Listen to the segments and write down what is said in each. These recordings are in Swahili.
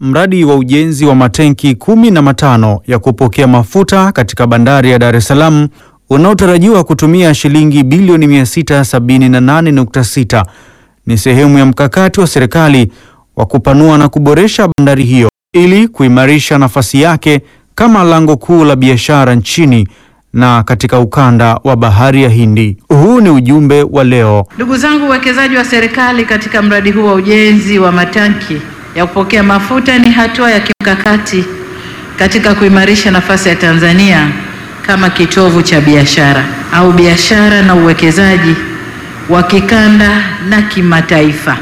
mradi wa ujenzi wa matenki kumi na matano ya kupokea mafuta katika bandari ya Dar es Salaam unaotarajiwa kutumia shilingi bilioni 678.6 ni sehemu ya mkakati wa serikali wa kupanua na kuboresha bandari hiyo ili kuimarisha nafasi yake kama lango kuu la biashara nchini na katika ukanda wa Bahari ya Hindi. Huu ni ujumbe wa leo. Ndugu zangu, uwekezaji wa serikali katika mradi huu wa ujenzi wa matanki ya kupokea mafuta ni hatua ya kimkakati katika kuimarisha nafasi ya Tanzania kama kitovu cha biashara au biashara na uwekezaji wa kikanda na kimataifa.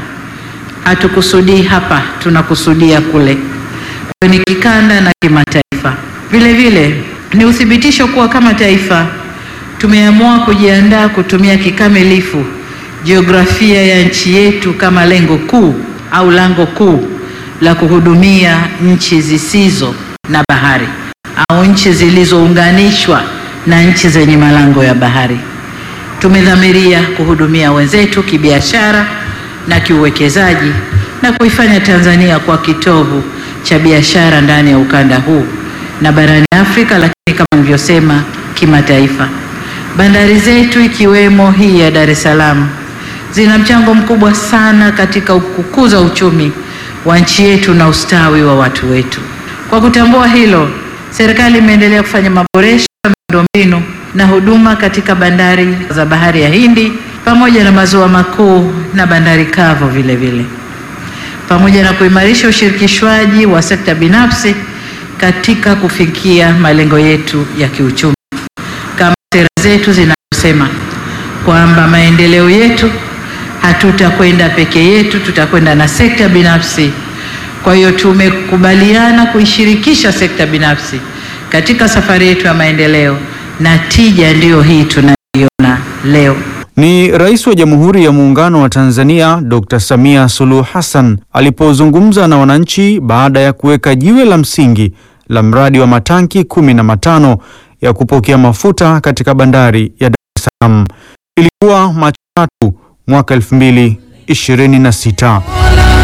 Hatukusudii hapa, tunakusudia kule. Kwa hiyo ni kikanda na kimataifa. Vile vile ni uthibitisho kuwa kama taifa tumeamua kujiandaa kutumia kikamilifu jiografia ya nchi yetu kama lengo kuu au lango kuu la kuhudumia nchi zisizo na bahari au nchi zilizounganishwa na nchi zenye malango ya bahari. Tumedhamiria kuhudumia wenzetu kibiashara na kiuwekezaji na kuifanya Tanzania kwa kitovu cha biashara ndani ya ukanda huu na barani Afrika, lakini kama nilivyosema, kimataifa. Bandari zetu ikiwemo hii ya Dar es Salaam zina mchango mkubwa sana katika kukuza uchumi wa nchi yetu na ustawi wa watu wetu. Kwa kutambua hilo, serikali imeendelea kufanya maboresho ya miundombinu na huduma katika bandari za Bahari ya Hindi pamoja na maziwa makuu na bandari kavu vile vile, pamoja na kuimarisha ushirikishwaji wa sekta binafsi katika kufikia malengo yetu ya kiuchumi. Kama sera zetu zinazosema kwamba maendeleo yetu hatutakwenda peke yetu, tutakwenda na sekta binafsi. Kwa hiyo tumekubaliana kuishirikisha sekta binafsi katika safari yetu ya maendeleo, na tija ndiyo hii tunayoiona leo. Ni Rais wa Jamhuri ya Muungano wa Tanzania Dr. Samia Suluhu Hassan alipozungumza na wananchi baada ya kuweka jiwe la msingi la mradi wa matanki kumi na matano ya kupokea mafuta katika bandari ya Dar es Salaam. Ilikuwa Machi tatu mwaka 2026.